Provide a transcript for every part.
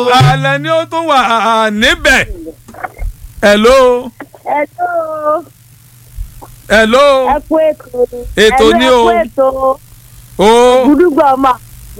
alẹ́ ni ó tún wà níbẹ̀. hello Hello. hello ẹ kú ètò. Ètò ni o. ẹ kú ètò. o gbúdúgbà ọmọ.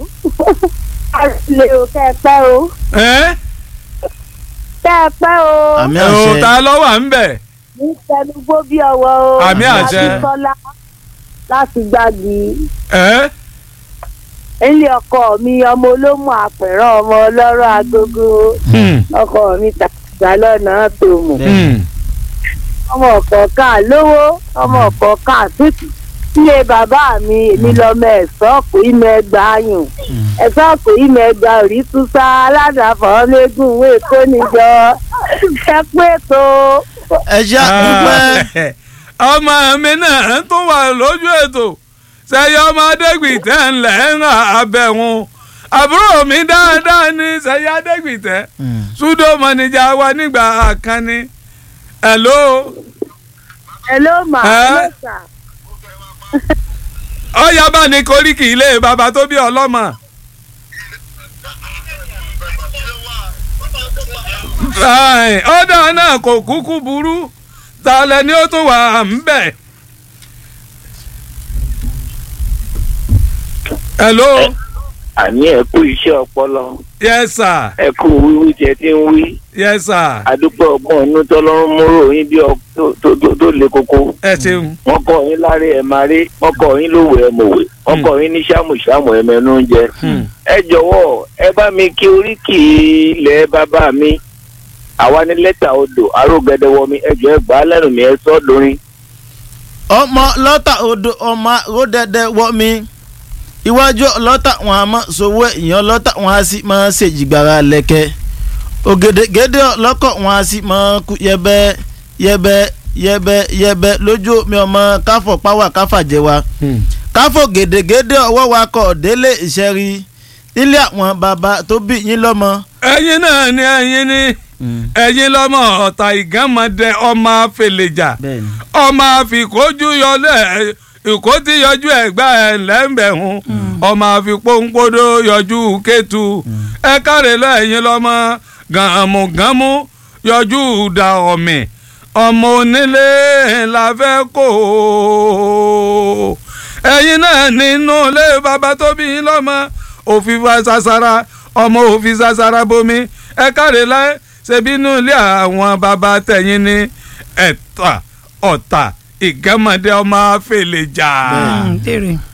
àlè o kẹ́ ẹ pẹ́ o. ẹ́ kẹ́ ẹ pẹ́ o. àmì o àṣẹ ta ló wà níbẹ̀. ní tẹnugbó bí ọwọ́ o. Àmì àṣẹ. láti tọ́lá láti gbági. ẹ́ ilé ọkọ mi ọmọ olómù àpẹ̀rọ ọmọ ọlọ́rọ̀ agogo. hmm, ọkọ mi tàgbà lọ́nà tó mù. hmm. ọmọ ọ̀kọ̀ọ̀kan lówó ọmọ ọ̀kọ̀ọ̀kan tútù ilé bàbá mi èmi lọmọ ẹ̀sọ́ kò í mọ ẹgbàá yùn ẹ̀sọ́ kò í mọ ẹgbàá òrí túnṣá aládàáfọ̀ lẹ́gùn ìwé èkó níjọ ẹ pé tó ẹ ṣá dúpẹ́ ọmọ mi náà tún wà lójú ètò sẹyẹ ọmọ adégbìtẹ́ ńlẹ̀ ń abẹ́hùn àbúrò mi dáadáa ní sẹyẹ adégbìtẹ́ súdó mọ̀nìjà wa nígbà kan ni hello ẹ ló mà Ẹ? ẹ ló sà ọyá bá ní koríki ilé bàbá tó bí ọlọ́mọ. Ai, ọ̀dà náà kò kúkú burú ta lẹni ó tún wà ń bẹ̀. hello àní ẹ kú iṣẹ́ ọpọlọ yes sir ẹ kú wíwí tí ẹ ti ń wí yes sir àdúpẹ́ ọgbọ́n inú tọ́lọ́run múrò yín bí ọ tó- tó tó- tó le koko ẹ ṣeun wọ́n kọ́ yín láre ẹ̀ máa rí wọ́n kọ́ yín lówó ẹ̀ mọ̀wé wọ́n Hmm. kọ́ yín ní ṣàmùṣàmù ẹ̀ mẹ́nu oúnjẹ. Hmm. ẹ jọ̀wọ́ ẹ bá mi kí oríkì ilẹ̀ bàbá mi àwa ní lẹ́tà odò arógẹdẹwọ mi ẹ jọ ẹ gbà á lẹ́nu mi ẹ sọ́ lórin. ọmọ lọ́tà odò ọmọ ròdẹ̀dẹ̀ wọ́ mi iwájú lọ́tà wọn a máa sowó ìyàn lọ́tà wọn a sì máa ṣèjìgbara lẹ́kẹ́ ògèdègèdè lọ́kọ̀ wọn a sì máa kú yẹbẹ yẹbẹ yẹbẹ yẹbẹ lójú mi ọmọ káfọ̀ páwà káfà jẹ wa káfọ̀ gèdègèdè ọwọ́ wa kọ̀ délé ìṣẹ́rí nílé àwọn bàbá tó bí yín lọ́mọ. ẹ̀yin náà ni ẹ̀yin ni ẹ̀yin lọ́mọ ọ̀tà ìgánmọdé ọmọ afẹlẹjà bẹ́ẹ̀ni ọmọ àfikójú yọlẹ ìkó tí yọjú ẹgbà ẹ lẹ́ńbẹ̀hún ọmọ àfipónpódó yọjú kẹtù ẹ káre lẹ́yìn lọ́mọ gàmùgàmù yọjú da ọ̀mì ọmọ onílé la fẹ́ kó o. ẹ̀yin náà nínú ilé bàbá tó bí yín lọ́mọ òfin fa sasara ọmọ òfin sasara bomi ẹ káre láyé ṣebí inú ilé àwọn bàbá tẹ̀yìn ní ẹ̀ta ọ̀tà ìgẹ́mọdé ọmọ afẹ́lẹ́jà. Bẹ́ẹ̀. béèrè.